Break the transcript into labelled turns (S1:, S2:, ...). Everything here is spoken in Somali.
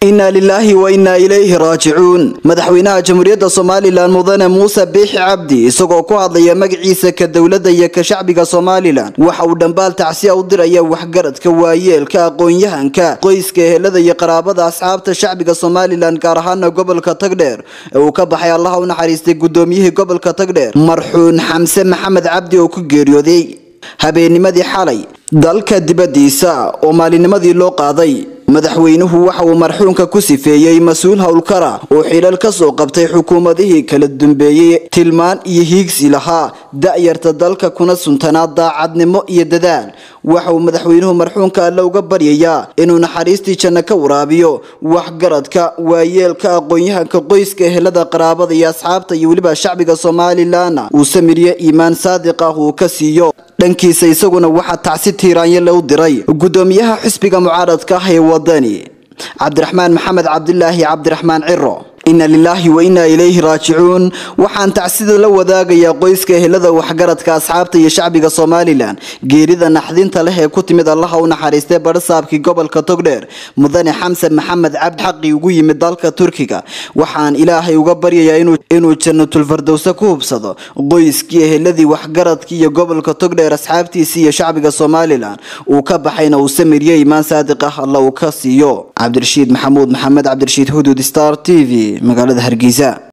S1: inna lilaahi wa innaa ilayhi raajicuun madaxweynaha jamhuuriyadda somalilan mudane muuse biixi cabdi isagoo ku hadlaya magaciisa ka dowladda iyo ka shacbiga somalilan waxa uu dhambaal tacsiya u diraya waxgaradka waayeelka aqoon-yahanka qoyska ehelada iyo qaraabada asxaabta shacbiga somalilan gaar ahaana gobolka tagdheer ee uu ka baxay allaha u naxariistay gudoomiyihii gobolka tagdheer marxuun xamse maxamed cabdi oo ku geeriyooday habeennimadii xalay dalka dibadiisa oo maalinimadii loo qaaday madaxweynuhu waxa uu marxuunka ku sifeeyey mas-uul howlkara oo xilal ka soo qabtay xukuumadihii kala dambeeyey tilmaan iyo hiigsi lahaa da-yarta dalka kuna suntanaa daacadnimo iyo dadaal waxa uu madaxweynuhu marxuunka alle uga baryayaa inuu naxariistii janno ka waraabiyo waxgaradka waayeelka aqoon-yahanka qoyska ehelada qaraabada iyo asxaabta iyo weliba shacbiga somalilanna uu samiryo iimaan saadiq ah uu ka siiyo dhankiisa isaguna waxaa tacsi tiiraanye lou diray gudoomiyaha xisbiga mucaaradka ah ee wadani cabdiraxmaan maxamed cabdilaahi cabdiraxmaan ciro inna lilaahi wa innaa ilayhi raajicuun waxaan tacsida la wadaagayaa qoyska ehelada waxgaradka asxaabta iyo shacbiga somalilan geerida naxdinta leh ee ku timid allaha u naxariistay badhasaabkii gobolka togdheer mudane xamse maxamed cabdi xaqi ugu yimid dalka turkiga waxaan ilaahay uga baryayaa inuu jannatulfardowse ku hubsado qoyskii eheladii waxgaradkii iyo gobolka togdheer asxaabtiisii iyo shacbiga somalilan uu ka baxayna uu samiryo imaan saadiq ah alla uu ka siiyo cabdirashiid maxamuud maxamed cabdirashiid hudud star t v magaalada hargeysa